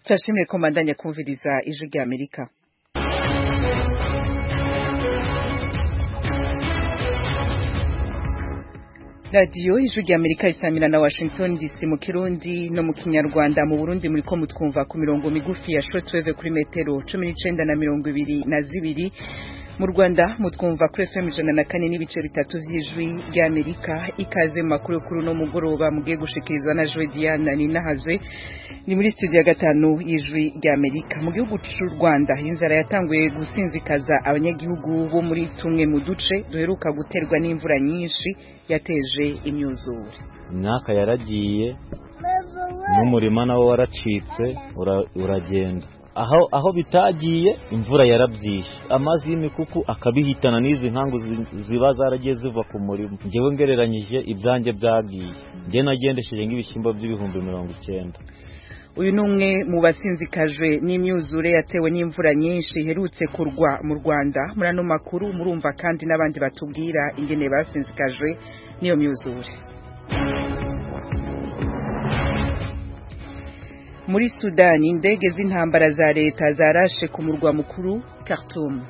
turashimiye ko mbandanya kumviriza ijwi rya amerika radiyo ijwi rya amerika isamira na washington dc mu kirundi no mu kinyarwanda mu burundi muri ko mutwumva ku mirongo migufi ya shortwave kuri metero cumi n'icenda na mirongo ibiri na zibiri mu rwanda mutwumva kuri fm ijana na kane n'ibice bitatu vy'ijwi rya amerika ikaze mu makuru kuri uno mugoroba mugiye gushikirizwa na joe diana ninahazwe ni muri studio ya gatanu y'ijwi rya amerika mu gihugu c'u rwanda inzara yatanguye gusinzikaza abanyagihugu bo muri tumwe mu duce duheruka guterwa n'imvura nyinshi yateje imyuzure imyaka yaragiye n'umurima nawo waracitse uragenda aho aho bitagiye imvura yarabyishe amazi y'imikuku akabihitana n'izi nkangu ziba zaragiye ziva ku murima ngewe ngereranyije ibyanjye byagiye njye nagendesheje nk'ibishyimbo by'ibihumbi mirongo icyenda uyu ni umwe mu basinzikajwe n'imyuzure yatewe n'imvura nyinshi iherutse kurwa mu rwanda muri ano makuru murumva kandi n'abandi batubwira ingene basinzikajwe n'iyo myuzure muri sudani indege z'intambara za leta zarashe ku murwa mukuru Khartoum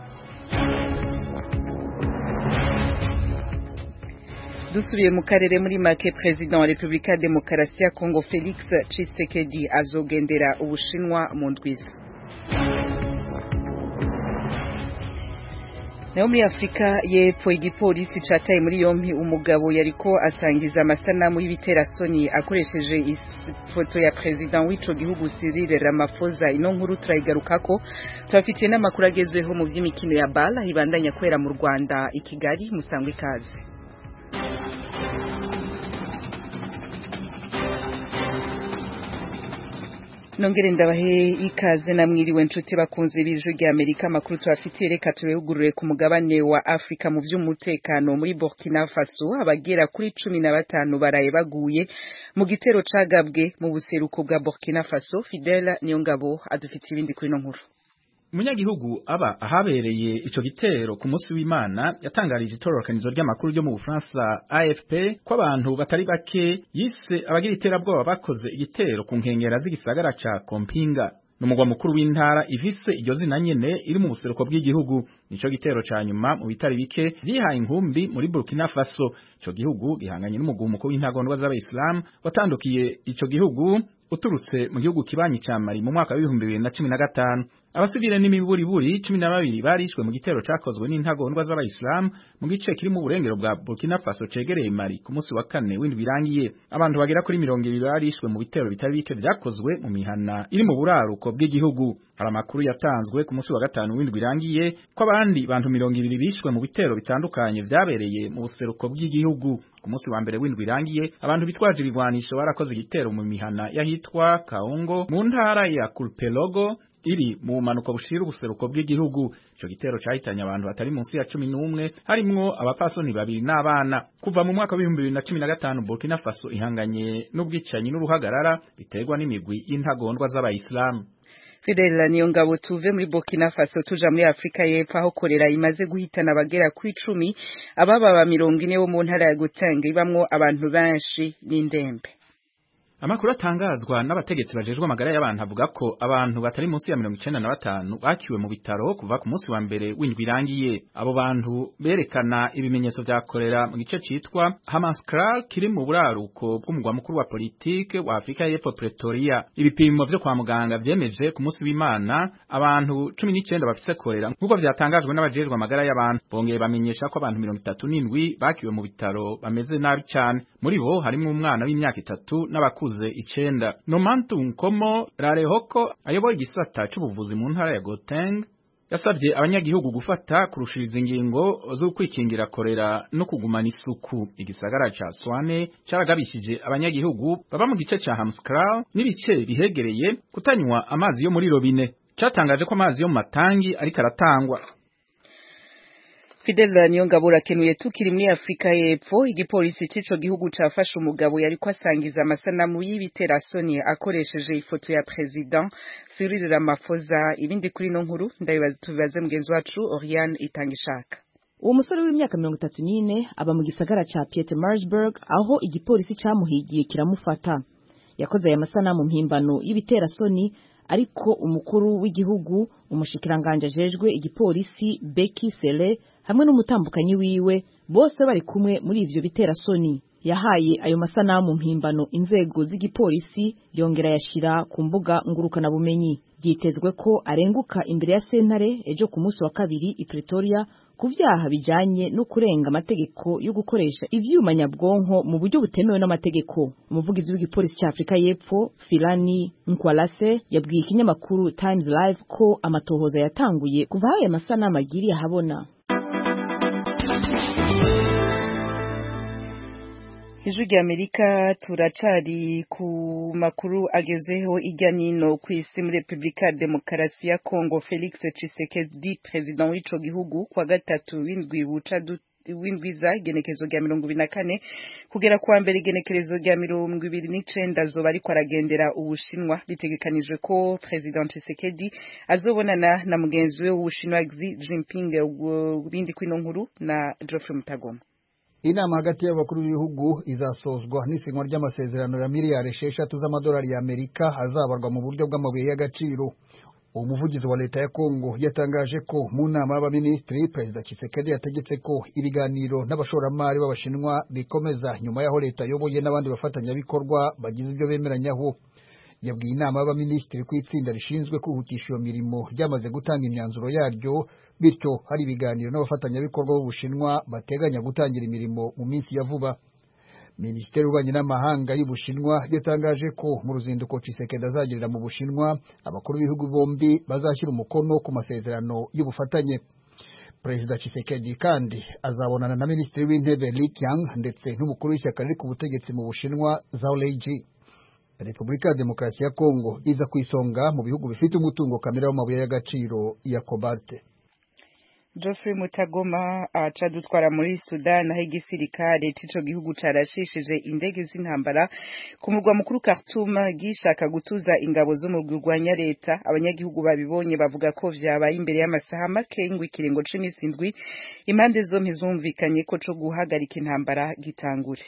dusubiye mu karere muri make perezida wa repubulika ya demokarasi ya kongo felix tshisekedi azogendera ubushinwa mu ndwiza naho muri afurika y'epfo igipolisi cataye muri yompi umugabo yariko asangiza amasanamu y'ibiterasoni akoresheje ifoto ya perezida w'ico gihugu Cyril Ramaphosa ino nkuru turayigarukako tubafitiye n'amakuru agezweho mu vy'imikino ya bala ibandanya kwera mu Rwanda i Kigali musangwe ikaze nongere ndabahe ikaze namwiriwe nshuti bakunze b'ijwi rya Amerika amakuru tubafitiye reka turehugurure ku mugabane wa Afrika mu vy'umutekano muri Burkina Faso abagera kuri cumi na batanu baraye baguye mu gitero cagabwe mu buseruko bwa Burkina Faso Fidela Niyongabo adufitiye ibindi kuri no nkuru umunyagihugu aba ahabereye ico gitero ku munsi w'Imana yatangarije itororokanizo ry'amakuru ryo mu Bufaransa AFP ko abantu batari bake yise abagira iterabwoba bakoze igitero ku nkengera z'igisagara ca Kompinga numugwa mukuru w'intara ivise iryo zina nyene iri mu buseruko bw'igihugu nico gitero ca nyuma mu bitari bike vyihaye inkumbi muri Burkina Faso ico gihugu gihanganye n'umugumuko w'intagondwa z'abayisilamu watandukiye ico gihugu uturutse mu gihugu kibanyi ca Mali mu mwaka w'ibihumbi bibiri na cumi na gatanu abasivile n'imiburiburi cumi na babiri barishwe mu gitero cakozwe n'intagondwa z'abayisilamu mu gice kiri mu burengero bwa Burkina Faso cegereye Mali ku munsi wa kane w'indwi birangiye abantu bagera kuri mirongo ibiri barishwe mu bitero bitari bike vyakozwe mu mihana iri mu buraruko bw'igihugu hari amakuru yatanzwe ku munsi wa gatanu w'indwi birangiye ko abandi bantu mirongo ibiri bishwe mu bitero bitandukanye vyabereye mu buseruko bw'igihugu ku munsi wa mbere w'indwi irangiye abantu bitwaje ibigwanisho barakoze igitero mu mihana y'ahitwa Kaongo mu ntara ya Kulpelogo iri mu bumanuko bushira ubuseruko bw'igihugu ico gitero cahitanye abantu batari munsi ya cumi n'umwe harimwo abapasoni babiri n'abana kuva mu mwaka w'ibihumbi bibiri na cumi na gatanu Burkina Faso ihanganye n'ubwicanyi n'uruhagarara biterwa n'imigwi y'intagondwa z'abayisilamu Fidela niyo ngabo tuve muri Burkina Faso tuja muri Afrika y'Epfo aho korera imaze guhitana abagera ku icumi ababa mirongo ine bo mu ntara ya Gauteng ibamwo abantu benshi n'indembe Amakuru atangazwa n'abategetsi bajejwe amagara y'abantu avuga ko abantu batari munsi ya mirongo icenda na batanu bakiwe mu bitaro kuva ku munsi wa mbere w'indwi irangiye abo bantu berekana ibimenyetso vya korera mu gice citwa Hamaskral kiri mu buraruko bw'umugwa mukuru wa politike wa Afrika y'Epfo Pretoria ibipimo vyo kwa muganga vyemeje ku munsi w'Imana abantu cumi n'icenda bafise korera nk'uko vyatangajwe n'abajejwe amagara y'abantu bongeye bamenyesha ko abantu mirongo itatu n'indwi bakiwe mu bitaro bameze nabi cane muri bo harimwo umwana w'imyaka itatu n'abakuze bakuze icenda Nomantu Nkomo Rarehoko ayoboye igisata c'ubuvuzi mu ntara ya Gauteng yasabye abanyagihugu gufata kurushiriza ingingo zo kwikingira korera no kugumana isuku igisagara ca Swane caragabishije abanyagihugu baba mu gice ca Hamskral n'ibice bihegereye kutanywa amazi yo muri robine catangaje ko amazi yo mu matangi ariko aratangwa Fidel Niyongabo rakenuye tukiri muri Afrika y'Epfo igipolisi c'ico gihugu cafashe umugabo yariko asangiza amasanamu y'ibiterasoni akoresheje ifoto ya president Cyril Ramaphosa ibindi kuri no nkuru ndabibaza tubibaze mugenzi wacu Oriane Itangishaka uwo musore w'imyaka mirongo itatu n'ine aba mu gisagara ca Pietermaritzburg aho igipolisi camuhigiye kiramufata yakoze aya masanamu mpimbano y'ibiterasoni ariko umukuru w'igihugu umushikiranganje ajejwe igipolisi Becky Sele hamwe n'umutambukanyi wiwe bose bari kumwe muri ivyo biterasoni yahaye ayo masanamu mpimbano inzego z'igipolisi yongera yashira ku mbuga ngurukana bumenyi byitezwe ko arenguka imbere ya sentare ejo ku munsi wa kabiri i Pretoria ku vyaha bijanye no kurenga amategeko yo gukoresha ivyuma nyabwonko mu buryo butemewe n'amategeko umuvugizi w'igipolisi cya Afrika y'Epfo Filani Nkwalase yabwiye ikinyamakuru Times Live ko amatohoza yatanguye kuva ayo masanamu agiriye ahabona ijwi ry'amerika turacari ku makuru agezweho ijya nino ku isi muri repubulika ya demokarasi ya kongo felix tshisekedi perezida w'ico gihugu kwa gatatu w'indwi buca w'indwiza igenekerezo rya mirongo ibiri na kane kugera kuwa mbere igenekerezo rya mirongo ibiri n'icenda azoba ariko aragendera ubushinwa bitegekanijwe ko perezida tshisekedi azobonana na mugenzi we w'ubushinwa xi jinping bindi kwino nkuru na geoffrey mutagoma inama hagati y'abakuru b'ibihugu izasozwa n'isinywa ry'amasezerano ya miliyari esheshatu z'amadolari y'amerika azabarwa mu buryo bw'amabuye y'agaciro umuvugizi wa leta ya kongo yatangaje ko mu nama y'abaminisitiri perezida Tshisekedi yategetse ko ibiganiro n'abashoramari b'abashinwa bikomeza nyuma y'aho leta ayoboye n'abandi bafatanyabikorwa bagize ibyo bemeranyaho yabwiye inama y'abaminisitiri ko itsinda rishinzwe kwihutisha iyo mirimo ryamaze gutanga imyanzuro yaryo bityo hari ibiganiro n'abafatanyabikorwa b'ubushinwa bateganya gutangira imirimo mu minsi ya vuba minisiteri y'ububanyi n'amahanga y'ubushinwa yatangaje ko mu ruzinduko Tshisekedi azagirira mu bushinwa abakuru b'ibihugu bombi bazashyira umukono ku masezerano y'ubufatanye perezida Tshisekedi kandi azabonana na minisitiri w'intebe Li Qiang ndetse n'umukuru w'ishyaka riri ku butegetsi mu bushinwa Zhao Leiji repubulika ya demokarasi ya kongo iza ku isonga mu bihugu bifite umutungo kamere w'amabuye y'agaciro ya kobalte Geoffrey Mutagoma aca dutwara muri Sudan aho igisirikare c'ico gihugu carashishije indege z'intambara ku murwa mukuru Khartoum gishaka gutuza ingabo zo mu rwanya leta abanyagihugu babibonye bavuga ko vyabaye imbere y'amasaha make y'ingwikiringo c'imisi indwi impande zompi zumvikanye ko co guhagarika intambara gitangure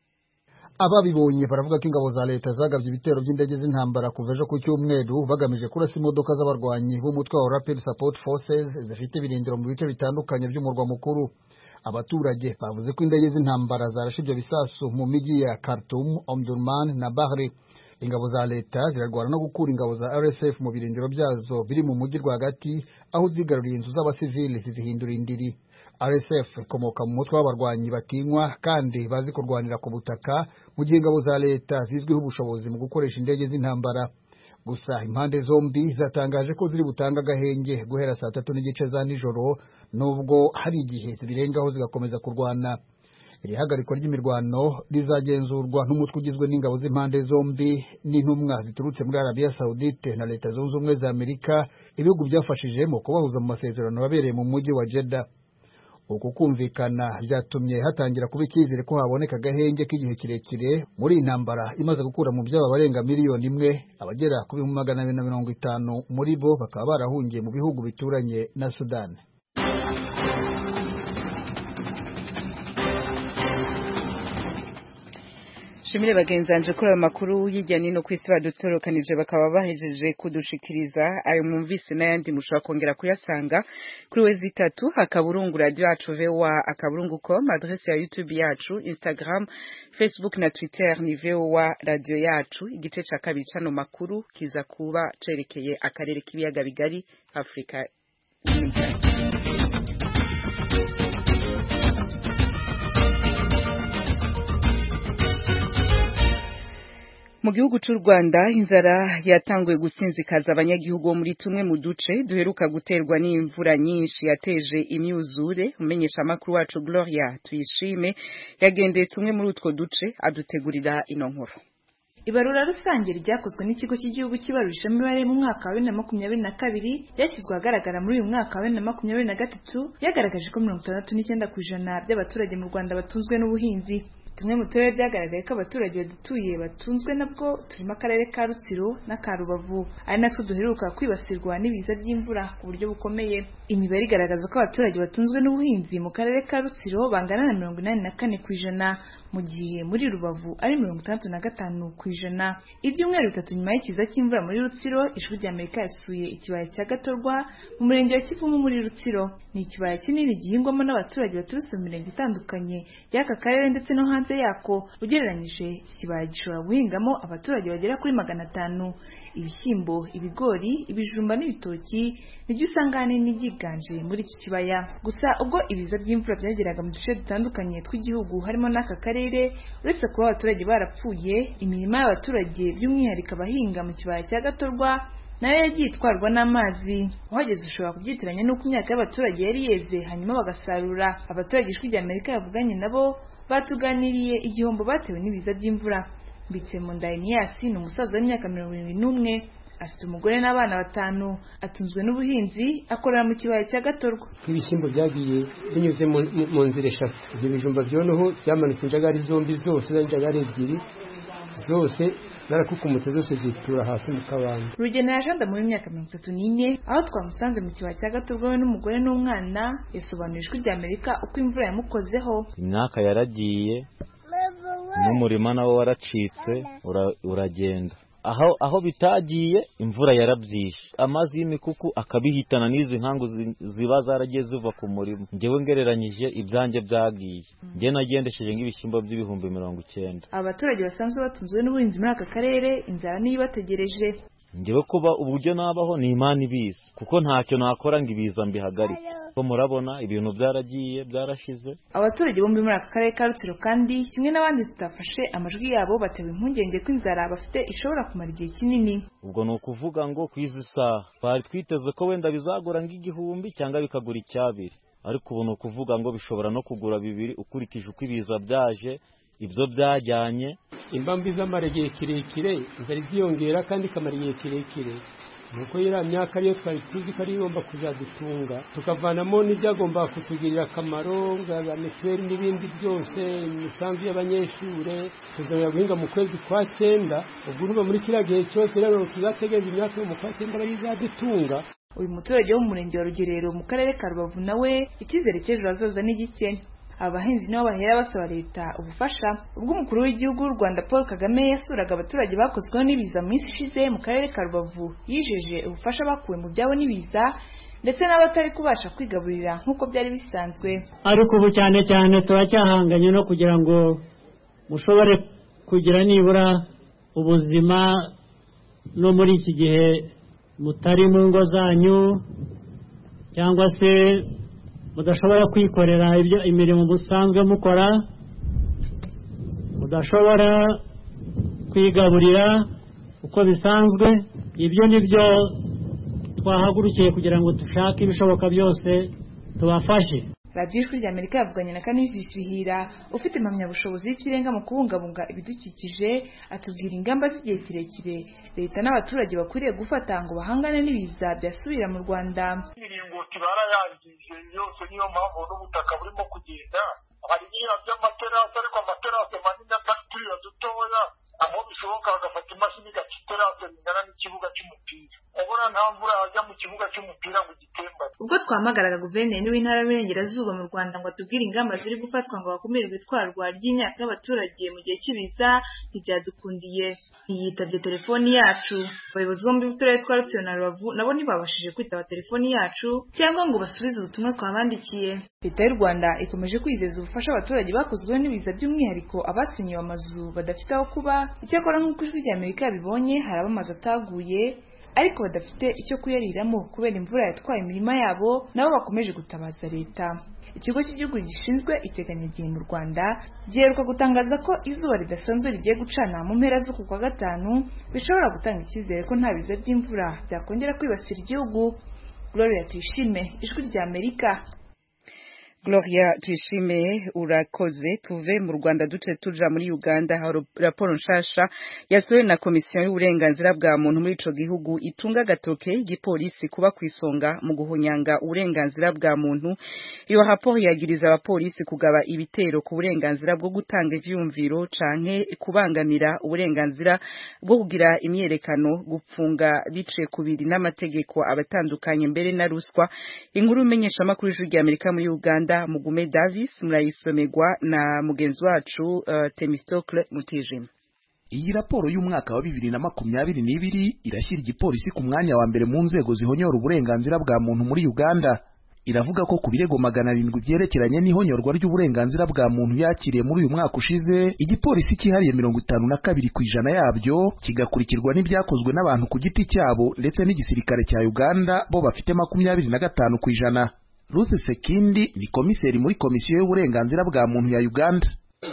ababibonye baravuga ko ingabo za leta zagabye ibitero by'indege z'intambara kuva ejo ku cyumweru bagamije kurasa imodoka z'abarwanyi b'umutwe wa Rapid Support Forces zifite ibirindiro mu bice bitandukanye by'umurwa mukuru abaturage bavuze ko indege z'intambara zarashe ibyo bisasu mu mijyi ya Khartoum, Omdurman na Bahri ingabo za leta zirarwana no gukura ingabo za RSF mu birindiro byazo biri mu mujyi rwagati aho zigaruriye inzu z'abasivili zizihindura indiri RSF ikomoka mu mutwe w'abarwanyi batinywa kandi bazi kurwanira ku butaka mu gihe ingabo za leta zizwiho ubushobozi mu gukoresha indege z'intambara gusa impande zombi zatangaje ko ziri butanga agahenge guhera saa tatu n'igice za nijoro nubwo hari igihe zibirengaho zigakomeza kurwana iri hagarikwa ry'imirwano rizagenzurwa n'umutwe ugizwe n'ingabo z'impande zombi n'intumwa ziturutse muri arabiya sawudite na leta zunze ubumwe za amerika ibihugu byafashije mu kubahuza mu masezerano yabereye mu mujyi wa jeda uku kumvikana byatumye hatangira kuba icyizere ko haboneka agahenge k'igihe kirekire muri iyi ntambara imaze gukura mu byabo abarenga miliyoni imwe abagera ku bihumbi magana abiri na mirongo itanu muri bo bakaba barahungiye mu bihugu bituranye na sudani shimire bagenzanje kuri ayo makuru hirya nino ku isi badutorokanije bakaba bahejeje kudushikiriza ayo mwumvise n'ayandi mushobora kongera kuyasanga kuri we zitatu akaburungu radio yacu voa akaburungu com adresse ya youtube yacu instagram facebook na twitter ni voa radio yacu igice ca kabiri cano makuru kiza kuba cerekeye akarere k'ibiyaga bigari afurika mu gihugu cy'u Rwanda inzara yatanguye gusinzikaza abanyagihugu muri tumwe mu duce duheruka guterwa n'imvura nyinshi yateje imyuzure umenyesha amakuru wacu Gloria tuyishime yagendeye tumwe muri utwo duce adutegurira ino nkuru ibarura rusange ryakozwe n'ikigo cy'igihugu cy'ibarurisha imibare mu mwaka wa bibiri na makumyabiri na kabiri ryashyizwe ahagaragara muri uyu mwaka wa bibiri na makumyabiri na gatatu ryagaragaje ko mirongo itandatu n'icyenda ku ijana by'abaturage mu rwanda batunzwe n'ubuhinzi tumwe mu turere byagaragaye ko abaturage badutuye batunzwe nabwo turimo akarere ka rutsiro n'aka rubavu ari natwo duheruka kwibasirwa n'ibiza by'imvura ku buryo bukomeye imibare igaragaza ko abaturage batunzwe n'ubuhinzi mu karere ka rutsiro bangana na mirongo inani na kane ku ijana mu gihe muri rubavu ari mirongo itandatu na gatanu ku ijana ibyumweru bitatu nyuma y'ikiza cy'imvura muri rutsiro ijwi rya amerika yasuye ikibaya cya gatorwa mu murenge wa kivumu muri rutsiro ni ikibaya kinini gihingwamo n'abaturage baturutse mu mirenge itandukanye y'aka karere ndetse no hanze yako ugereranyije iki kibaya gishobora guhingamo abaturage bagera kuri magana atanu ibishyimbo ibigori ibijumba n'ibitoki nibyo usanga ahanini byiganje muri iki kibaya gusa ubwo ibiza by'imvura byageraga mu duce dutandukanye tw'igihugu harimo n'aka karere uretse kuba abaturage barapfuye imirima y'abaturage by'umwihariko abahinga mu kibaya cya gatorwa nayo yagiye itwarwa n'amazi uhageze ushobora kubyitiranya n'uko imyaka y'abaturage yari yeze hanyuma bagasarura abaturage ijwi rya amerika yavuganye nabo batuganiriye igihombo batewe n'ibiza by'imvura mbitse mu ndayiniyasi ni umusaza w'imyaka mirongo irindwi n'umwe afite umugore n'abana batanu atunzwe n'ubuhinzi akorera mu kibaya cya gatorwa nk'ibishyimbo byagiye binyuze mu nzira eshatu ibyo bijumba byoneho byamanutse injagari zombi zose injagari ebyiri zose zarakukumutse zose zitura hasi mu kabande rugena yajanda muri myaka mirongo itatu n'ine aho twamusanze mu kibaya cya gatorwa we n'umugore n'umwana yasobanuye ijwi rya amerika uko imvura yamukozeho imyaka yaragiye n'umurima nawo waracitse uragenda aho aho bitagiye imvura yarabyishe amazi y'imikuku akabihitana n'izi nkangu ziba zaragiye ziva ku murima ngewe ngereranyije ibyanjye byagiye ngewe nagendesheje nk'ibishyimbo by'ibihumbi mirongo icyenda abaturage basanzwe batunzwe n'ubuhinzi muri aka karere inzara niyo ibategereje ngewe kuba uburyo nabaho ni imana ibizi kuko ntacyo nakora ngo ibiza mbihagarike ko murabona ibintu byaragiye byarashize abaturage bombi muri aka karere ka rutsiro kandi kimwe n'abandi tutafashe amajwi yabo batewe impungenge ko inzara bafite ishobora kumara igihe kinini ubwo ni ukuvuga ngo ku izi saha twari twiteze ko wenda bizagura nk'igihumbi cyangwa bikagura icyabiri ariko ubu ni ukuvuga ngo bishobora no kugura bibiri ukurikije uko ibiza byaje ibyo byajyanye impamvu izamara igihe kirekire inzara iziyongera kandi ikamara igihe kirekire nuko iriya myaka ariyo twari tuzi ko ariyo igomba kuzadutunga tukavanamo n'ibyagomba kutugirira akamaro nka mituweli n'ibindi byose imisanzu y'abanyeshuri tuzajya guhinga mu kwezi kwa cyenda ubwo urumva muri kiriya gihe cyose rero tuzategereza imyaka yo mu kwa cyenda ariyo izadutunga uyu muturage wo mu murenge wa rugerero mu karere ka rubavu nawe icyizere cy'ejo hazaza ni gike abahinzi nibo bahera basaba leta ubufasha ubwo umukuru w'igihugu w'u rwanda paul kagame yasuraga abaturage bakozweho n'ibiza mu minsi ishize mu karere ka rubavu yijeje ubufasha bakuwe mu byabo n'ibiza ndetse n'abatari kubasha kwigaburira nk'uko byari bisanzwe ariko ubu cyane cyane turacyahanganye no kugira ngo mushobore kugira nibura ubuzima no muri iki gihe mutari mu ngo zanyu cyangwa se mudashobora kwikorera ibyo imirimo musanzwe mukora mudashobora kwigaburira uko bisanzwe ibyo ni byo twahagurukiye kugira ngo dushake ibishoboka byose tubafashe radiyo ijwi rya amerika yavuganye na kanizisi bihira ufite impamyabushobozi y'ikirenga mu kubungabunga ibidukikije atubwira ingamba z'igihe kirekire leta n'abaturage bakwiriye gufata ngo bahangane n'ibiza byasubira mu rwanda imiringoti barayangije yose niyo mpamvu n'ubutaka burimo kugenda hari biriya by'amaterasi ariko amaterasi manini atari turiya dutoya aho bishoboka bagafata imashini igaca iterasi ringana n'ikibuga cy'umupira ubona nta mvura yajya mu kibuga cy'umupira ngo igitembane ubwo twahamagaraga guverineri w'intara y'uburengerazuba mu rwanda ngo atubwire ingamba ziri gufatwa ngo hakumirwe itwarwa ry'imyaka y'abaturage mu gihe cy'ibiza ntibyadukundiye ntiyitabye telefoni yacu abayobozi bombi b'uturere twa rutsiro na rubavu nabo ntibabashije kwitaba telefoni yacu cyangwa ngo basubize ubutumwa twabandikiye leta y'u rwanda ikomeje kwizeza ubufasha abaturage bakozweho n'ibiza by'umwihariko abasenyewe amazu badafite aho kuba icyakora nk'uko ijwi rya amerika yabibonye hari abamazu ataguye ariko badafite icyo kuyariramo kubera imvura yatwaye imirima yabo nabo bakomeje gutabaza leta ikigo cy'igihugu gishinzwe iteganyagihe mu rwanda giheruka gutangaza ko izuba ridasanzwe rigiye gucana mu mpera z'uku kwa gatanu bishobora gutanga icyizere ko nta biza by'imvura byakongera kwibasira igihugu gloria tuyishime ijwi rya amerika Gloria tuyishime urakoze tuve mu Rwanda duce tuja muri Uganda hari raporo nshasha yasohowe na komisiyo y'uburenganzira bwa muntu muri ico gihugu itunga gatoke igipolisi kuba kwisonga mu guhunyanga uburenganzira bwa muntu iyo raporo yagiriza abapolisi kugaba ibitero ku burenganzira bwo gutanga ivyumviro canke kubangamira uburenganzira bwo kugira imyerekano gupfunga biciye kubiri n'amategeko abatandukanye mbere na ruswa inkuru imenyesha makuru y'ijwi rya Amerika muri Uganda Mugume Davis murayisomerwa na mugenzi wacu uh, Temistocle Mutijima iyi raporo y'umwaka wa bibiri na makumyabiri n'ibiri irashyira igipolisi ku mwanya wa mbere mu nzego zihonyora uburenganzira bwa muntu muri Uganda iravuga ko ku birego magana arindwi byerekeranye n'ihonyorwa ry'uburenganzira bwa muntu yakiriye muri uyu mwaka ushize igipolisi cyihariye mirongo itanu na kabiri ku ijana yabyo kigakurikirwa n'ibyakozwe n'abantu ku giti cyabo ndetse n'igisirikare cya Uganda bo bafite makumyabiri na gatanu ku ijana Ruth Sekindi ni komiseri muri komisiyo y'uburenganzira bwa muntu ya Uganda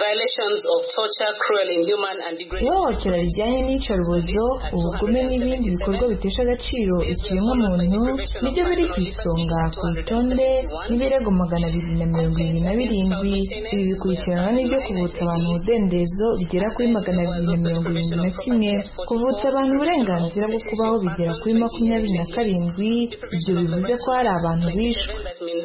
ihohotera rijyanye n'iyicarubozo ubugome n'ibindi bikorwa bitesha agaciro ikiremwamuntu nibyo biri ku isonga ku rutonde n'ibirego magana abiri na mirongo irindwi na birindwi ibi bikurikiranwa n'ibyo kuvutsa abantu umudendezo bigera kuri magana abiri na mirongo irindwi na kimwe kuvutsa abantu uburenganzira bwo kubaho bigera kuri makumyabiri na karindwi ibyo bivuze ko hari abantu bishwe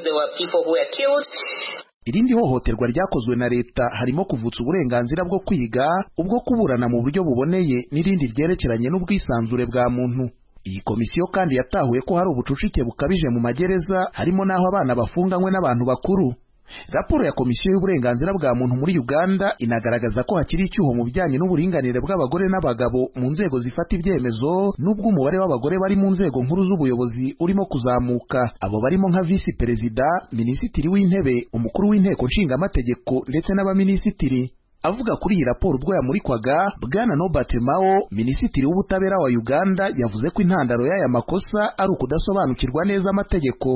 irindi hohoterwa ryakozwe na leta harimo kuvutsa uburenganzira bwo kwiga ubwo kuburana mu buryo buboneye n'irindi ryerekeranye n'ubwisanzure bwa muntu iyi komisiyo kandi yatahuye ko hari ubucucike bukabije mu magereza harimo n'aho abana bafunganywe n'abantu bakuru raporo ya komisiyo y'uburenganzira bwa muntu muri uganda inagaragaza ko hakiri icyuho mu bijyanye n'uburinganire bw'abagore n'abagabo mu nzego zifata ibyemezo n'ubwo umubare w'abagore bari mu nzego nkuru z'ubuyobozi urimo kuzamuka abo barimo nka visi perezida minisitiri w'intebe umukuru w'inteko nshingamategeko ndetse n'abaminisitiri avuga kuri iyi raporo ubwo yamurikwaga bwana Nobert Mao minisitiri w'ubutabera wa Uganda yavuze ko intandaro y'aya makosa ari ukudasobanukirwa neza amategeko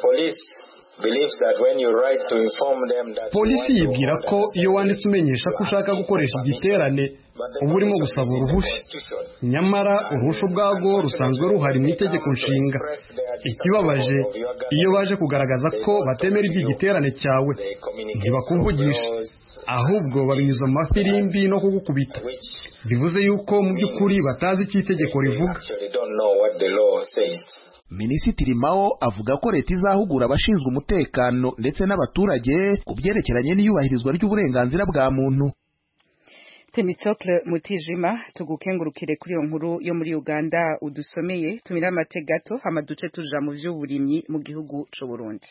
polisi yibwira ko iyo wanditse umenyesha ko ushaka gukoresha igiterane uba urimo gusaba uruhushya nyamara uruhushya ubwarwo rusanzwe ruhari mu itegeko nshinga ikibabaje iyo baje kugaragaza ko batemera iby'igiterane cyawe ntibakuvugisha ahubwo babinyuza mu mafirimbi no kugukubita bivuze yuko mu by'ukuri batazi icyo itegeko rivuga minisitiri mao avuga ko leta izahugura abashinzwe umutekano ndetse n'abaturage ku byerekeranye n'iyubahirizwa ry'uburenganzira bwa muntu Temitocle Mutijima tugukengurukire kuri iyo nkuru yo muri Uganda udusomeye tumira amate gato hama duce tuja mu vy'uburimyi mu gihugu c'u Burundi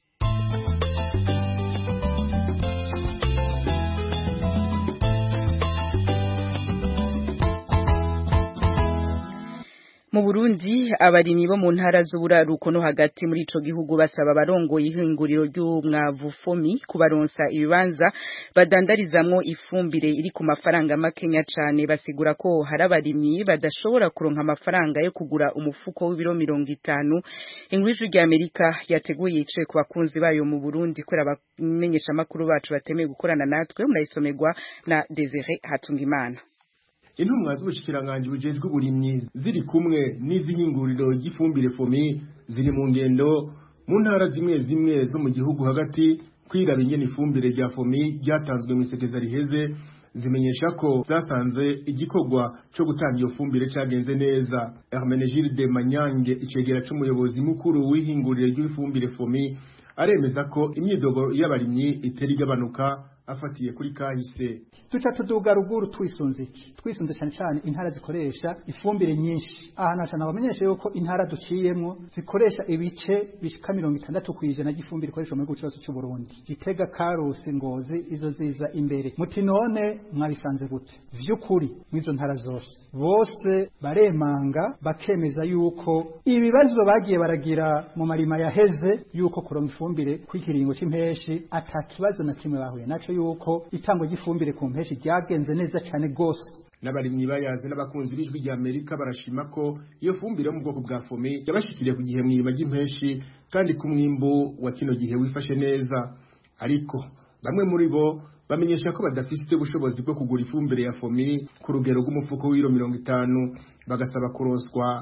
mu Burundi abarimyi bo mu ntara z'uburaruko no hagati muri ico gihugu basaba abarongoye ihinguriro ry'umwavu fomi kubaronsa ibibanza badandarizamwo ifumbire iri ku mafaranga makenya cane basigura ko hari abarimyi badashobora kuronka amafaranga yo kugura umufuko w'ibiro mirongo itanu inkuru y'ijwi rya Amerika yateguye yicaye ku bakunzi bayo mu Burundi kubera abamenyesha amakuru bacu batemeye gukorana natwe murayisomerwa na Desire Hatungimana intumwa z'ubushikiranganje bujejwe uburimyi ziri kumwe n'izihinguriro ry'ifumbire fomi ziri mu ngendo mu ntara zimwe zimwe zo mu gihugu hagati kwiraba ingene ifumbire rya fomi ryatanzwe mu isekeza riheze zimenyesha ko zasanze igikorwa cyo gutanga iyo fumbire cyagenze neza Hermenegilde Manyange icegera c'umuyobozi mukuru w'ihinguriro ry'ifumbire fomi aremeza ko imyidogo y'abarimyi itera igabanuka afatiye kuri kahise duca tuduga ruguru twisunze iki twisunze cyane cyane intara zikoresha ifumbire nyinshi aha naca nabamenyesha yuko intara duciyemwo zikoresha ibice bishika mirongo itandatu kw'ijana ry'ifumbire ikoreshwa mu gihugu cyose cy'u Burundi Gitega Karusi Ngozi izo ziza imbere muti none mwabisanze gute vy'ukuri mw'izo ntara zose bose baremanga bakemeza yuko ibibazo bagiye baragira mu marima yaheze yuko kuronka ifumbire kw'ikiringo c'impeshi ata kibazo na kimwe bahuye naco yuko itangwa ry'ifumbire ku mpeshi ryagenze neza cyane gose n'abarimyi bayaze n'abakunzi b'ijwi rya Amerika barashima ko iyo fumbire yo mu bwoko bwa fome yabashikiriye ku gihe mwirima ry'impeshi kandi ku mwimbu wa kino gihe wifashe neza ariko bamwe muri bo bamenyesha ko badafise ubushobozi bwo kugura ifumbire ya fomi ku rugero rw'umufuko w'iro mirongo itanu bagasaba kuronswa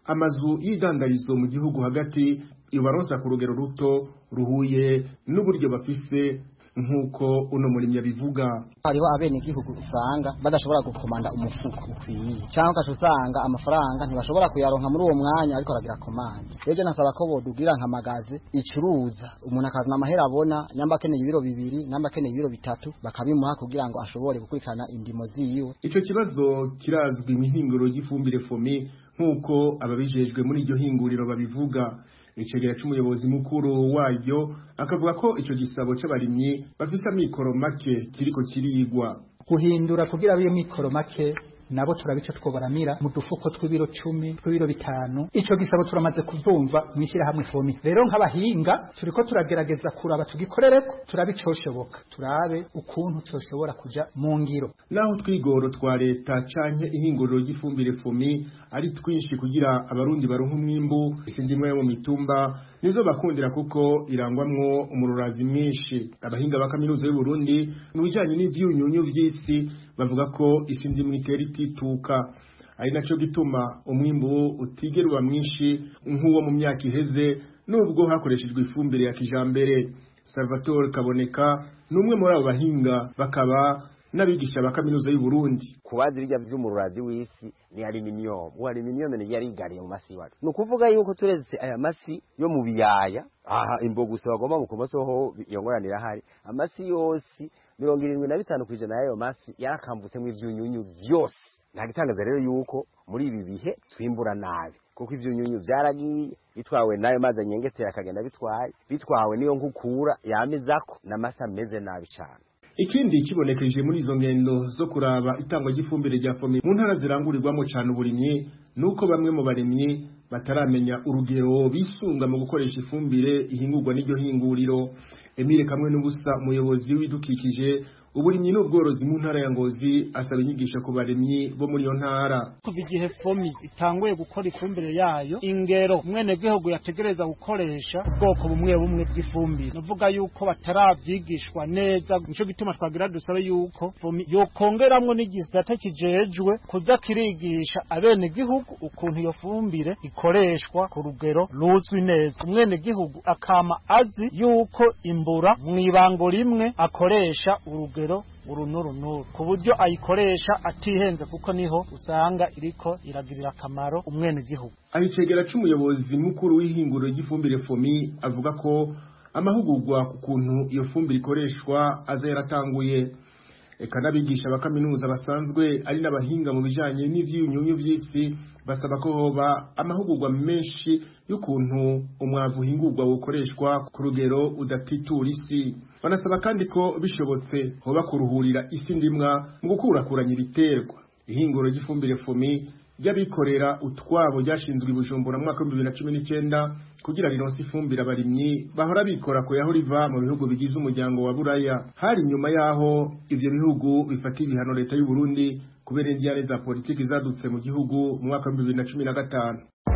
amazu y'idandarizo mu gihugu hagati ibaronsa ku rugero ruto ruhuye n'uburyo bafise nk'uko uno murimyi abivuga hariho abenegihugu usanga badashobora gukomanda umufuko ukwiye cyangwa ugaca usanga amafaranga ntibashobora kuyaronka muri uwo mwanya ariko aragira komande rero nasaba ko bodugira nka magaze icuruza umuntu akazana amahera abona nyamba akeneye ibiro bibiri nyamba akeneye ibiro bitatu bakabimuha kugira ngo ashobore gukurikirana indimo ziwe ico kibazo kirazwi mu ihinguriro ry'ifumbire fomi nk'uko ababijejwe muri iryo hinguriro babivuga icegera c'umuyobozi mukuru waryo akavuga ko ico gisabo c'abarimyi bafise amikoro make kiriko kirigwa guhindura kugira abiyo mikoro make nabo turabica twobaramira mu dufuko tw'ibiro cumi tw'ibiro bitanu ico gisabo turamaze kuvumva mwishira hamwe fomi rero nk'abahinga turiko turagerageza kuraba tugikorereko turabe icoshoboka turabe ukuntu coshobora kuja mu ngiro naho twigoro twa leta canke ihinguriro ry'ifumbire fomi ari twinshi kugira abarundi baronka umwimbu isindimwe yo mu mitumba nizo bakundira kuko irangwamwo umururazi mwinshi abahinga ba kaminuza y'u Burundi mu bijanye n'ivyunyunyu vy'isi bavuga ko isi ndimwe itera itituka ari naco gituma umwimbu utigera uba mwinshi nk'uwo mu myaka iheze nubwo hakoreshejwe ifumbire ya kijambere Salvatore Kaboneka ni umwe muri abo bahinga bakaba n'abigisha ba kaminuza y'u Burundi kubaza ibijya by'umururazi w'isi ni aluminium uwo aluminium ni yari igariye mu masi wacu ni ukuvuga yuko turetse aya masi yo mu biyaya aha imbogusa bagomba mu kumoso ho yongoranira hari amasi yose mirongo irindwi na bitanu ku ijana y'ayo masi yarakamvutsemo ivyunyunyu vyose nta gitangaza rero yuko muri ibi bihe twimbura nabi kuko ivyunyunyu vyaragiye bitwawe nayo mazi anyengetera akagenda bitwaye bitwawe niyo nkukura yamizako n'amasi ameze nabi cane ikindi kibonekeje muri izo ngendo zo kuraba itangwa ry'ifumbire rya fomi mu ntara zirangurirwamo cyane uburimyi nuko bamwe mu barimyi bataramenya urugero bisunga mu gukoresha ifumbire ihingurwa n'iryo hinguriro Emile kamwe n'ubusa umuyobozi w'ibidukikije uburimyi n'ubworozi mu ntara ya Ngozi asaba inyigisho ku barimyi bo muri iyo ntara kuva igihe fomi itanguye gukora ifumbire yayo ingero umwene gihugu yategereza gukoresha ubwoko bumwe bumwe bw'ifumbire navuga yuko bataravyigishwa neza nico gituma twagira dusabe yuko fomi yokongeramwo n'igisata kijejwe kuza kirigisha abene gihugu ukuntu iyo fumbire ikoreshwa ku rugero ruzwi neza umwene gihugu akama azi yuko imbura mw'ibango rimwe akoresha urugero urugero uru n'uru n'uru ku buryo ayikoresha atihenze kuko niho usanga iriko iragirira akamaro umwene gihugu ahicegera c'umuyobozi mukuru w'ihinguriro ry'ifumbire fomi avuga ko amahugurwa ku kuntu iyo fumbire ikoreshwa aza yaratanguye eka n'abigisha ba kaminuza basanzwe ari n'abahinga mu bijanye n'ivyunyunyu vy'isi basaba ko hoba amahugurwa menshi y'ukuntu umwavu uhingurwa wokoreshwa ku rugero udatitura isi banasaba kandi ko bishobotse hoba kuruhurira isi ndimwa mu gukurakuranya ibiterwa ihinguro ry'ifumbire fomi ry'abikorera utwabo ryashinzwe i Bujumbura mu mwaka w'ibihumbi bibiri na cumi n'icenda kugira rironse ifumbire abarimyi bahora bikora ku yaho riva mu bihugu bigize umuryango wa buraya hari nyuma yaho ivyo bihugu bifata ibihano leta y'u Burundi kubera indiyane za politiki zadutse mu gihugu mu mwaka w'ibihumbi bibiri na cumi na gatanu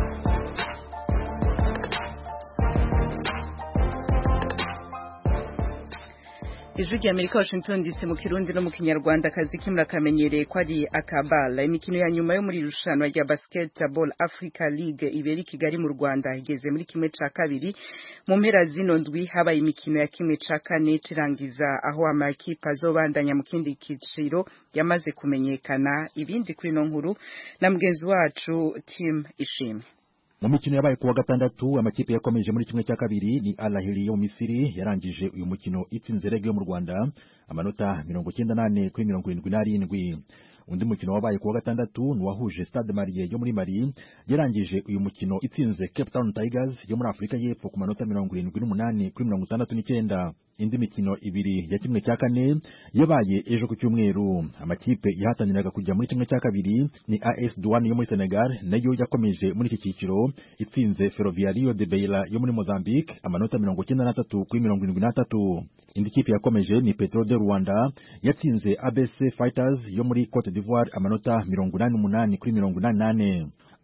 ijwi rya amerika washington dc mu kirundi no mu kinyarwanda akazi kimwe kamenyereye ko ari akabala imikino ya nyuma yo muri irushanwa rya basketball africa league ibera i kigali mu rwanda igeze muri kimwe ca kabiri mu mpera zino ndwi habaye imikino ya kimwe ca kane cirangiza aho amakipe azobandanya mu kindi kiciro yamaze kumenyekana ibindi kuri ino nkuru na mugenzi wacu tim ishimwe mu mikino yabaye kuwa gatandatu amakipe yakomeje muri kimwe cya kabiri ni Al Ahly yo mu Misiri yarangije uyu mukino itsinze Reg yo mu Rwanda amanota mirongo cyenda nane kuri mirongo irindwi n'arindwi undi mukino wabaye kuwa gatandatu ni wahuje Stade Marie yo muri Mali yarangije uyu mukino itsinze Cape Town Tigers yo muri Afurika y'Epfo ku manota mirongo irindwi n'umunani kuri mirongo itandatu n'icyenda indi mikino ibiri ya kimwe cya kane yabaye ejo ku cyumweru amakipe yahataniraga kujya muri kimwe cya kabiri ni AS Douane yo muri Senegal nayo yakomeje muri iki cyiciro itsinze Ferroviario de Beira yo muri Mozambique amanota mirongo cyenda n'atatu kuri mirongo irindwi n'atatu indi kipe yakomeje ni Petro de Rwanda yatsinze ABC Fighters yo muri Cote d'Ivoire amanota mirongo inani n'umunani kuri mirongo inani n'ane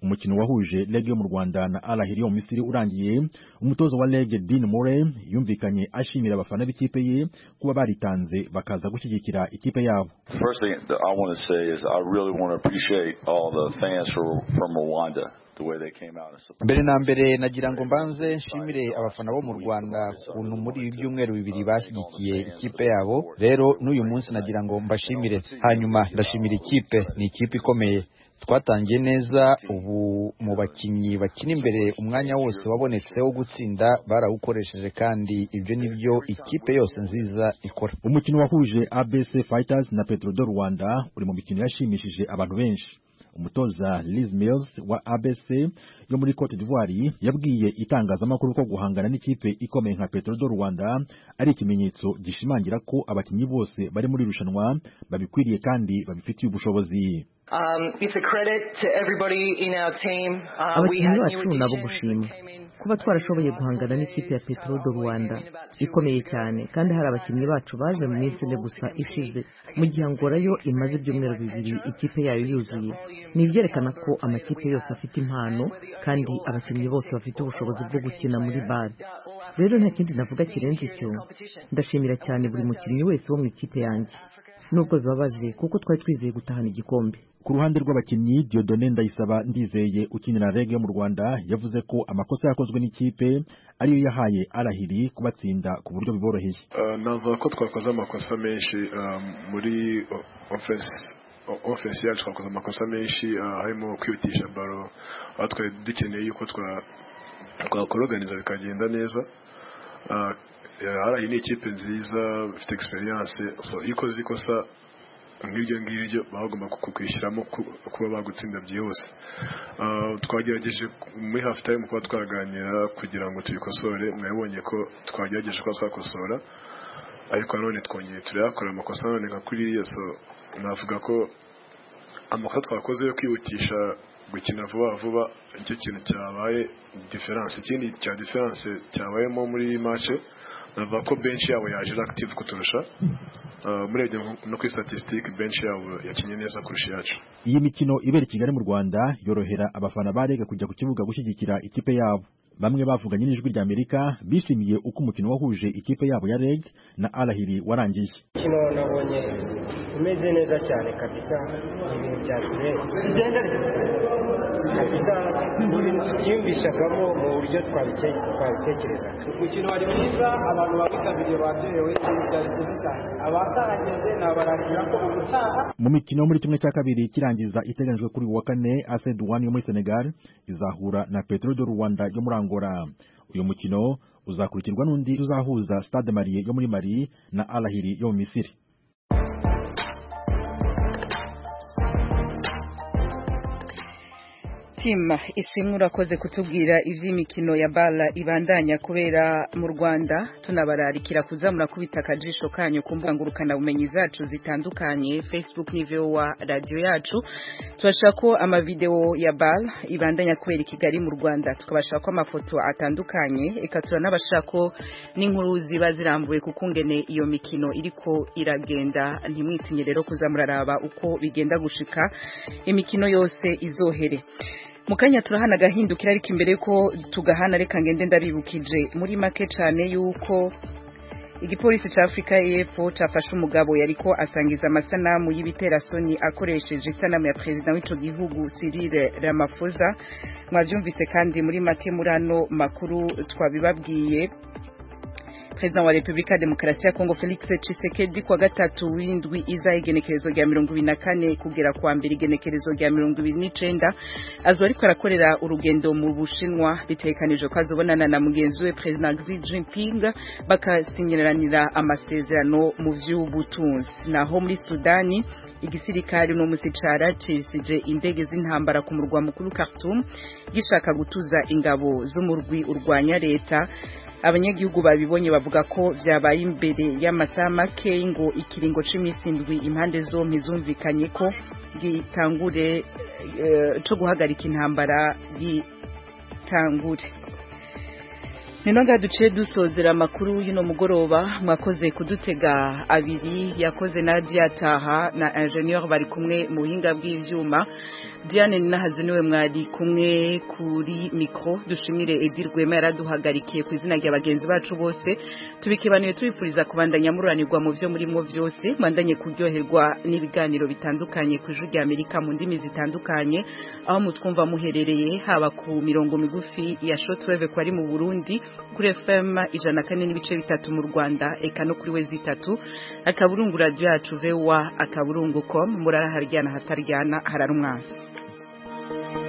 umukino wahuje Reg yo mu Rwanda na Al Ahly yo mu Misiri urangiye umutoza wa Reg Dean Murray yumvikanye ashimira abafana b'ikipe ye kuba baritanze bakaza gushyigikira ikipe yabo First thing that I want to say is I really want to appreciate all the fans from, from Rwanda. The way they came out and supported. mbere na mbere nagira ngo mbanze nshimire abafana bo mu rwanda ukuntu muri ibi byumweru bibiri bashyigikiye ikipe yabo rero n'uyu munsi nagira ngo mbashimire hanyuma ndashimira ikipe ni ikipe ikomeye twatangiye neza ubu mu bakinnyi bakina imbere umwanya wose wabonetse wo gutsinda barawukoresheje kandi ibyo ni byo ikipe yose nziza ikora umukino wahuje ABC Fighters na Petro do Rwanda uri mu mikino yashimishije abantu benshi umutoza Liz Mills wa ABC yo muri Cote d'Ivoire yabwiye itangazamakuru ko guhangana n'ikipe ikomeye nka Petro do Rwanda ari ikimenyetso gishimangira ko abakinnyi bose bari muri irushanwa babikwiriye kandi babifitiye ubushobozi Um, it's a credit to everybody in our team. Uh, we abakinnyi had bacu new nabo additions. gushima kuba twarashoboye guhangana n'ikipe ya Petro do Rwanda ikomeye cyane kandi hari abakinnyi bacu baje mu minsi ine gusa ishize mu gihe Angola yo imaze ibyumweru bibiri ikipe yayo yuzuye ni ibyerekana ko amakipe yose afite impano kandi abakinnyi bose bafite ubushobozi bwo gukina muri bare rero nta kindi navuga kirenze icyo ndashimira cyane buri mukinnyi wese wo mu ikipe yanjye nubwo bibabaje kuko twari twizeye gutahana igikombe ku ruhande rw'abakinnyi Diodone Ndayisaba ndizeye ukinira Reg yo mu Rwanda yavuze ko amakosa yakozwe n'ikipe ariyo yahaye Al Ahly kubatsinda ku buryo biboroheye Uh, navuga ko twakoze amakosa menshi um, muri o- offense o- offense yacu twakoze amakosa menshi uh, harimo kwihutisha baro aho twari dukeneye yuko twa twakoroganiza bikagenda neza uh, harayi ni ikipe nziza ifite experience so iyo ukoze ikosa nk'iryo ngiryo baba bagomba kukwishyiramo ku- kuba bagutsinda byihuse Uh, twagerageje ku- muri half time kuba twaganira kugira ngo tubikosore mwabonye ko twagerageje kuba twakosora ariko nanone twongeye turayakora amakosa nanone nka kuriya so navuga ko amakosa twakoze yo kwihutisha gukina vuba vuba nicyo kintu cyabaye diferanse ikindi cya diferanse cyabayemo muri mace navuga ko benshi yabo yaje ari active kuturusha Uh, murebye nko- no kuri statistique benshi yabo yakinnye neza kurusha iyacu iyi mikino ibera i Kigali mu Rwanda yorohera abafana ba Reg kujya ku kibuga gushyigikira ikipe yabo bamwe bavuganye n'ijwi rya Amerika bishimiye uko umukino wahuje ikipe yabo ya Reg na Al Ahly warangiye umukino nabonye umeze neza cyane kabisa ibintu byatureye kabisa ni ibintu tutiyumvishagamo mu buryo twabike- twabitekerezaga umukino wari mwiza abantu bawitabiriye baryohewe ibintu byari byiza cyane abatarageze nabarangira ko ubutaha mu mikino yo muri kimwe cya kabiri kirangiza iteganijwe kuri uyu wa kane AS Douane yo muri Senegal izahura na Petro de Rwanda yo muri Angola uyu mukino uzakurikirwa n'undi uzahuza Stade Marie yo muri Mali na Al Ahly yo mu Misiri Tim ishimwe urakoze kutubwira ivy'imikino ya bala ibandanya kubera mu Rwanda tunabararikira kuzamura kubita akajisho kanyu ku mbuga ngurukana bumenyi zacu zitandukanye Facebook ni VOA radio yacu tubashaka ko amavideo ya bala ibandanya kubera i Kigali mu Rwanda tukabashaka ko amafoto atandukanye eka turanabashaka ko n'inkuru ziba zirambuye kuko ngene iyo mikino iriko iragenda ntimwitinye rero kuzamuraraba uko bigenda gushika imikino yose izohere mukanya turahana agahindukira ariko imbere ko tugahana reka ngende ndabibukije muri make cyane yuko igipolisi cya afurika y'epfo cyafashe umugabo yariko asangiza amasanamu y'ibiterasoni akoresheje isanamu ya perezida w'ico gihugu Cyril Ramaphosa mwavyumvise kandi muri make muri ano makuru twabibabwiye Perezida wa Republika ya Demokarasi ya Kongo Felix Tshisekedi kwa gatatu w'indwi iza igenekerezo rya mirongo ibiri na kane kugera kwa mbere igenekerezo rya mirongo ibiri n'icenda azo ariko arakorera urugendo mu Bushinwa bitekanijwe ko azobonana na mugenzi we Perezida Xi Jinping bakasinyiranira amasezerano mu vy'ubutunzi naho muri Sudani igisirikare no musi caracisije indege z'intambara ku murwa mukuru Khartoum gishaka gutuza ingabo z'umurwi urwanya leta abanyagihugu babibonye bavuga ko vyabaye imbere y'amasaha make ngo ikiringo c'iminsi indwi impande zompi zumvikanye ko gitangure uh, co guhagarika intambara gitangure Ninoga duciye dusozera amakuru y'ino mugoroba mwakoze kudutega abiri yakoze Nadia Taha na ingenieur bari kumwe mu buhinga bw'ivyuma Diane Nahazu niwe mwari kumwe kuri micro dushimire Edir Rwema yaraduhagarikiye ku izina rya bagenzi bacu bose tubikebaniye tubipfuriza kubandanya mururanirwa mu vyo murimo vyose mwandanye kuryoherwa n'ibiganiro bitandukanye ku ijuru rya Amerika mu ndimi zitandukanye aho mutwumva muherereye haba ku mirongo migufi ya shortwave ko ari mu Burundi kuri FM ijana kane n'ibice bitatu mu Rwanda eka no kuri wezi itatu akaburungu radio yacu vewa akaburungu com murara haryana hataryana hararumwasi